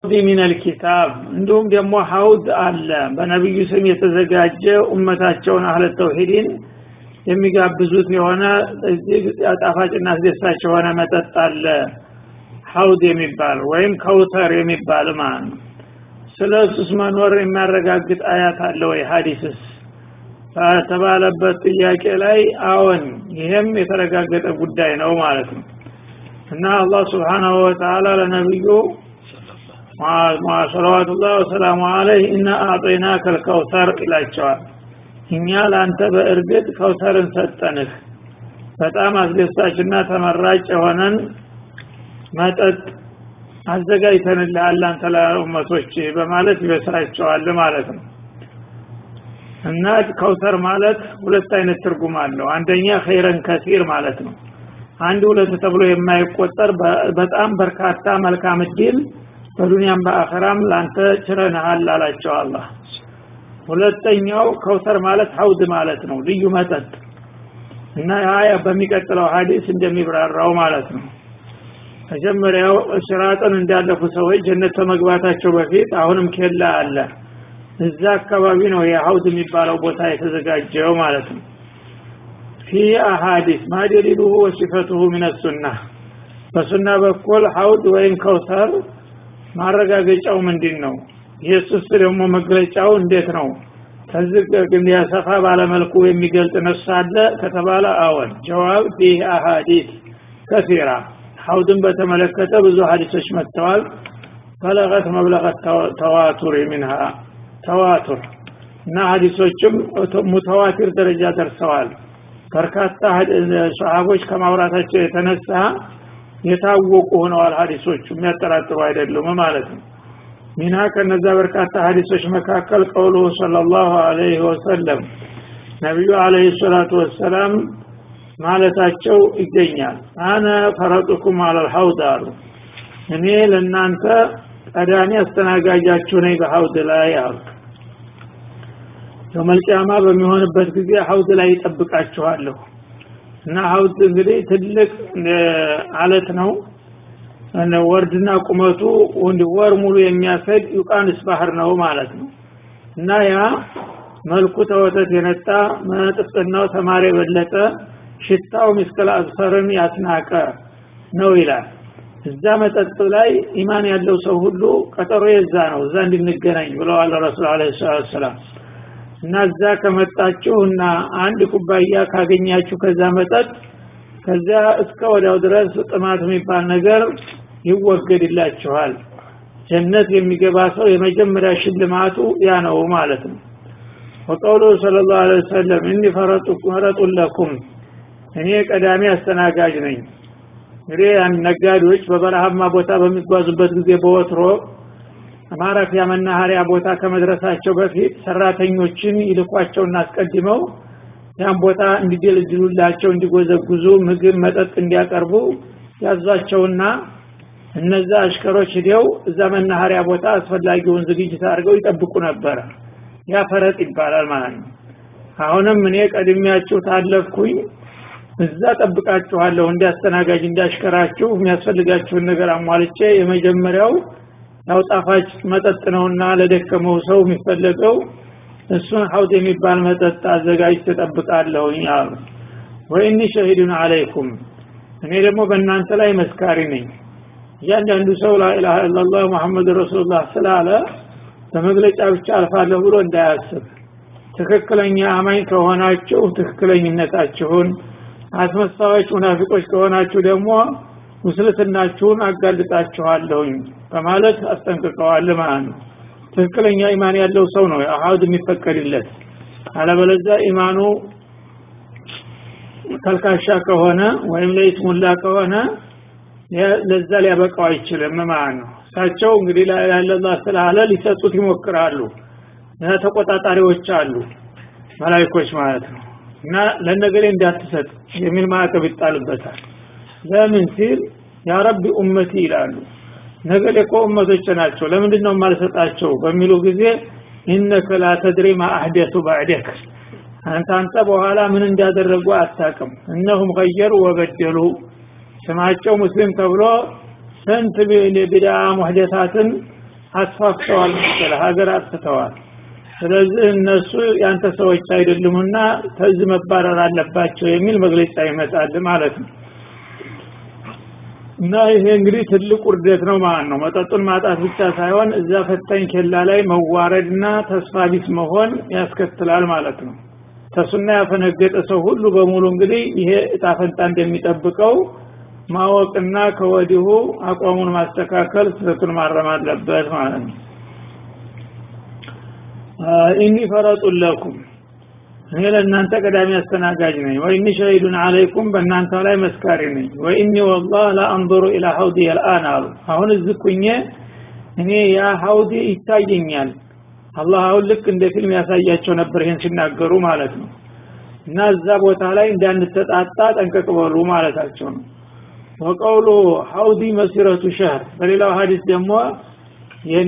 ሚነል ኪታብ እንዲሁም ደግሞ ሀውድ አለ በነቢዩ ስም የተዘጋጀ ኡመታቸውን አህለ ተውሂድን የሚጋብዙት የሆነ እጅግ ጣፋጭና አስደሳች የሆነ መጠጥ አለ ሀውድ የሚባል ወይም ከውተር የሚባል ማለት ነው ስለ እሱስ መኖር የሚያረጋግጥ አያት አለ ወይ ሀዲስስ በተባለበት ጥያቄ ላይ አዎን ይህም የተረጋገጠ ጉዳይ ነው ማለት ነው እና አላህ ስብሓናሁ ወተላ ለነቢዩ ሰለዋቱላህ ወሰላሙ አለይህ እና አዕጠይና ከልከውተር ይላቸዋል እኛ ለአንተ በእርግጥ ከውተርን ሰጠንህ በጣም አስደሳችና ተመራጭ የሆነን መጠጥ አዘጋጅተንልሃል አንተ ለኡመቶች በማለት ይበስራቸዋል ማለት ነው እና ከውተር ማለት ሁለት አይነት ትርጉም አለው አንደኛ ኸይረን ከሲር ማለት ነው አንድ ሁለት ተብሎ የማይቆጠር በጣም በርካታ መልካም እድል በዱንያም በአኸራም ላንተ ችረንሃል አላቸው አላህ ሁለተኛው ከውተር ማለት ሀውድ ማለት ነው ልዩ መጠጥ እና ያ በሚቀጥለው ሀዲስ እንደሚብራራው ማለት ነው መጀመሪያው ሲራጥን እንዳለፉ ሰዎች ጀነት ከመግባታቸው በፊት አሁንም ኬላ አለ እዛ አካባቢ ነው የሀውድ የሚባለው ቦታ የተዘጋጀው ማለት ነው ፊ አሀዲስ ማደሊሉሁ ወሲፈቱሁ ምን ሱና በሱና በኩል ሀውድ ወይም ከውተር ማረጋገጫው ምንድን ነው ኢየሱስ ደግሞ መግለጫው እንዴት ነው ከዚህ ሰፋ ባለመልኩ የሚገልጽ ነፍስ አለ ከተባለ አዎን ጀዋብ ፊህ አሀዲስ ከሲራ ሀውድን በተመለከተ ብዙ ሀዲሶች መጥተዋል በለቀት መብለቀት ተዋቱር ሚንሃ ተዋቱር እና ሀዲሶችም ሙተዋቲር ደረጃ ደርሰዋል በርካታ ሰሃቦች ከማውራታቸው የተነሳ የታወቁ ሆነዋል ሀዲሶቹ የሚያጠራጥሩ አይደሉም ማለት ነው ሚና ከነዛ በርካታ ሀዲሶች መካከል ቀውሉ ሰለላሁ ዐለይሂ ወሰለም ነቢዩ ዐለይሂ ሰላቱ ወሰላም ማለታቸው ይገኛል አነ ፈረጡኩም አለል ሐውድ አሉ እኔ ለእናንተ ቀዳሚ አስተናጋጃችሁ ነኝ በሐውድ ላይ አሉ የመልቅያማ በሚሆንበት ጊዜ ሐውድ ላይ ይጠብቃችኋለሁ እና ሐውድ እንግዲህ ትልቅ አለት ነው ወርድና ቁመቱ ወር ሙሉ የሚያሰድ ዩቃንስ ባህር ነው ማለት ነው እና ያ መልኩ ተወተት የነጣ መጥፍጥናው ተማሪ የበለጠ ሽታው ምስከል አዝፈርን ያስናቀ ነው ይላል እዛ መጠጥ ላይ ኢማን ያለው ሰው ሁሉ ቀጠሮ የዛ ነው እዛ እንድንገናኝ ብለዋል ረሱል አለ ሰላም እና እዛ ከመጣችሁ እና አንድ ኩባያ ካገኛችሁ ከዛ መጠጥ ከዚያ እስከ ወዲያው ድረስ ጥማት የሚባል ነገር ይወገድላችኋል ጀነት የሚገባ ሰው የመጀመሪያ ሽልማቱ ያ ነው ማለት ነው ወቀውሉ ስለ ላሁ ለ ወሰለም እኒ ፈረጡን ለኩም እኔ ቀዳሚ አስተናጋጅ ነኝ እንግዲህ ነጋዴዎች በበረሃማ ቦታ በሚጓዙበት ጊዜ በወትሮ ማረፊያ መናኸሪያ ቦታ ከመድረሳቸው በፊት ሰራተኞችን ይልኳቸውና አስቀድመው ያን ቦታ እንዲደልድሉላቸው እንዲጎዘጉዙ ምግብ መጠጥ እንዲያቀርቡ ያዟቸውና እነዛ አሽከሮች ሂደው እዛ መናኸሪያ ቦታ አስፈላጊውን ዝግጅት አድርገው ይጠብቁ ነበረ ያ ፈረጥ ይባላል ማለት ነው አሁንም እኔ ቀድሚያችሁ ታለፍኩኝ እዛ ጠብቃችኋለሁ እንዲያስተናጋጅ እንዲያሽከራችሁ የሚያስፈልጋችሁን ነገር አሟልቼ የመጀመሪያው ያው ጣፋጭ መጠጥ ነውና ለደከመው ሰው የሚፈለገው እሱን ሀውድ የሚባል መጠጥ አዘጋጅ ተጠብቃለሁኝ አሉ ወይኒ ሸሂዱን አለይኩም እኔ ደግሞ በእናንተ ላይ መስካሪ ነኝ እያንዳንዱ ሰው ላኢላሃ ኢላላህ ሙሐመድ ረሱሉላህ ስላለ በመግለጫ ብቻ አልፋለሁ ብሎ እንዳያስብ ትክክለኛ አማኝ ከሆናችሁ ትክክለኝነታችሁን አስመሳዮች ሙናፊቆች ከሆናችሁ ደግሞ ሙስልትናችሁን አጋልጣችኋለሁኝ በማለት አስጠንቅቀዋል ማለት ነው ትክክለኛ ኢማን ያለው ሰው ነው አሀድ የሚፈቀድለት አለበለዚያ ኢማኑ ተልካሻ ከሆነ ወይም ለይስሙላ ከሆነ ለዛ ሊያበቃው አይችልም ማለት ነው እሳቸው እንግዲህ ላላ ስላለ ሊሰጡት ይሞክራሉ ተቆጣጣሪዎች አሉ መላይኮች ማለት ነው እና ለነገሌ እንዳትሰጥ የሚል ማዕቀብ ይጣልበታል ለምን ሲል ያ ረቢ ኡመቲ ይላሉ ነገሌ እኮ ኡመቶች ናቸው ለምንድን ነው የማልሰጣቸው በሚሉ ጊዜ ኢነከ ላ ተድሪ ማ አህደቱ ባዕደክ አንተ አንተ በኋላ ምን እንዳደረጉ አታቅም እነሁም ገየሩ ወበደሉ ስማቸው ሙስሊም ተብሎ ስንት ቢድዓ ሙህደታትን አስፋፍተዋል መሰለ ሀገር አጥፍተዋል ስለዚህ እነሱ ያንተ ሰዎች አይደሉምና ከዚህ መባረር አለባቸው የሚል መግለጫ ይመጣል ማለት ነው እና ይሄ እንግዲህ ትልቅ ውርደት ነው ማለት ነው መጠጡን ማጣት ብቻ ሳይሆን እዛ ፈታኝ ኬላ ላይ መዋረድና ተስፋ ቢስ መሆን ያስከትላል ማለት ነው ተሱና ያፈነገጠ ሰው ሁሉ በሙሉ እንግዲህ ይሄ እጣፈንታ እንደሚጠብቀው ማወቅና ከወዲሁ አቋሙን ማስተካከል ስህተቱን ማረም አለበት ማለት ነው ኢኒ ፈረጡን ለኩም እኔ ለእናንተ ቀዳሚ አስተናጋጅ ነኝ ወኢኒ ሸሂዱን አለይኩም በእናንተ ላይ መስካሪ ነኝ ወኢኒ ወላህ ላአንظሩ ኢላ ሀውዲ የልአን አሉ አሁን እዚህ ኩኜ እኔ ያ ሀውዲ ይታየኛል አላህ አሁን ልክ እንደ ፊልም ያሳያቸው ነበር ይህን ሲናገሩ ማለት ነው እና እዛ ቦታ ላይ እንዳንተጣጣ ጠንቀቅ በሉ ማለታቸው ነው ወቀውሉ ሀውዲ መሲረቱ ሸህር በሌላው ሀዲስ ደግሞ የኔ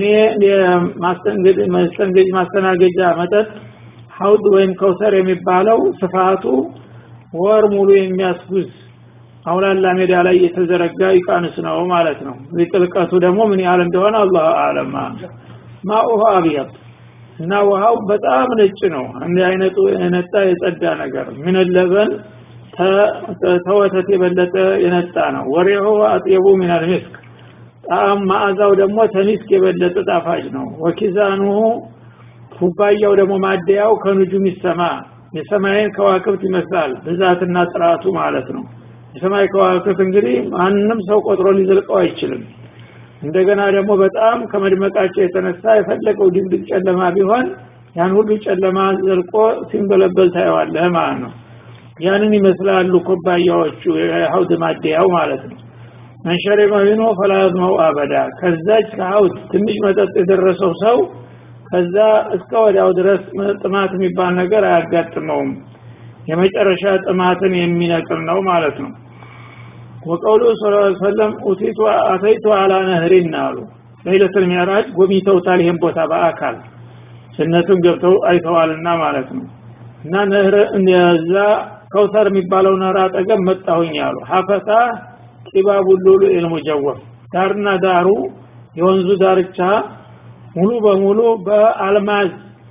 ማስተንገጅ ማስተናገጃ መጠጥ ሀውድ ወይም ከውሰር የሚባለው ስፋቱ ወር ሙሉ የሚያስጉዝ አውላላ ሜዳ ላይ የተዘረጋ ይቃንስ ነው ማለት ነው ጥልቀቱ ደግሞ ምን ያህል እንደሆነ አላህ አለም ማኡሃ አብያት እና ውሃው በጣም ነጭ ነው እንደ አይነቱ የነጣ የጸዳ ነገር ምን ለበን ተወተት የበለጠ የነጣ ነው ወሬሁ አጥየቡ ምን አልሚስክ ጣም ማዕዛው ደግሞ ተሚስክ የበለጠ ጣፋጭ ነው ወኪዛኑሁ ኩባያው ደግሞ ማደያው ከንጁም ይሰማ የሰማይን ከዋክብት ይመስላል ብዛትና ጥራቱ ማለት ነው የሰማይ ከዋክብት እንግዲህ ማንም ሰው ቆጥሮ ሊዘልቀው አይችልም እንደገና ደግሞ በጣም ከመድመቃቸው የተነሳ የፈለገው ድብድብ ጨለማ ቢሆን ያን ሁሉ ጨለማ ዘልቆ ሲንበለበል ታየዋለህ ማለት ነው ያንን ይመስላሉ ኩባያዎቹ የሀውድ ማደያው ማለት ነው መንሸሪ መቢኖ ፈላዝመው አበዳ ከዛች ከሀውድ ትንሽ መጠጥ የደረሰው ሰው ከዛ እስከ ወዲያው ድረስ ጥማት የሚባል ነገር አያጋጥመውም የመጨረሻ ጥማትን የሚነቅል ነው ማለት ነው ወቀውሉ ስ ሰለም ኡቲቱ አተይቱ አላ ነህሪን አሉ ለይለቱል ሚዕራጅ ጎብኝተውታል ይሄን ቦታ በአካል ጀነቱን ገብተው አይተዋልና ማለት ነው እና ነህር እዛ ከውሰር የሚባለው ነህር አጠገብ መጣሁኝ አሉ ሀፈታ ቂባቡ ሉሉ ኢልሙጀወፍ ዳርና ዳሩ የወንዙ ዳርቻ ሙሉ በሙሉ በአልማዝ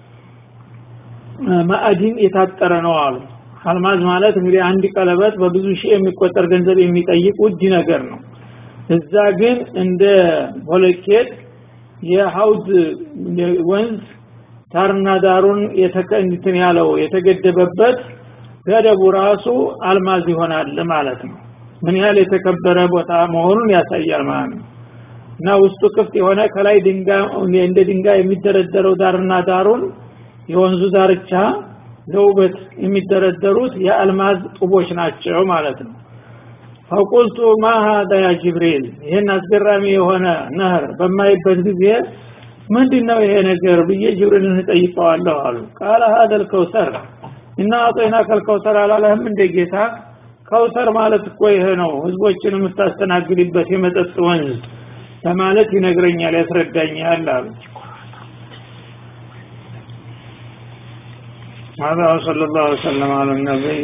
ማዕድን የታጠረ ነው አሉ አልማዝ ማለት እንግዲህ አንድ ቀለበት በብዙ ሺህ የሚቆጠር ገንዘብ የሚጠይቅ ውድ ነገር ነው እዛ ግን እንደ ቦለኬት የሀውድ ወንዝ ዳርና ዳሩን የተከንትን ያለው የተገደበበት ገደቡ ራሱ አልማዝ ይሆናል ማለት ነው ምን ያህል የተከበረ ቦታ መሆኑን ያሳያል ማለት ነው እና ውስጡ ክፍት የሆነ ከላይ ድንጋይ እንደ ድንጋይ የሚደረደረው ዳርና ዳሩን የወንዙ ዳርቻ ለውበት የሚደረደሩት የአልማዝ ጡቦች ናቸው ማለት ነው ፈቁልቱ ማ ሀዳ ያ ጅብሪል ይህን አስገራሚ የሆነ ነህር በማይበት ጊዜ ምንድን ነው ይሄ ነገር ብዬ ጅብሪልን እጠይቀዋለሁ አሉ ቃለ ሀደል ከውሰር እና አጦይና ከልከውሰር አላለህም እንደ ጌታ ከውሰር ማለት እኮ ይሄ ነው ህዝቦችን የምታስተናግድበት የመጠጥ ወንዝ ለማለት ይነግረኛል ያስረዳኛል አሉ هذا وصلى الله وسلم على النبي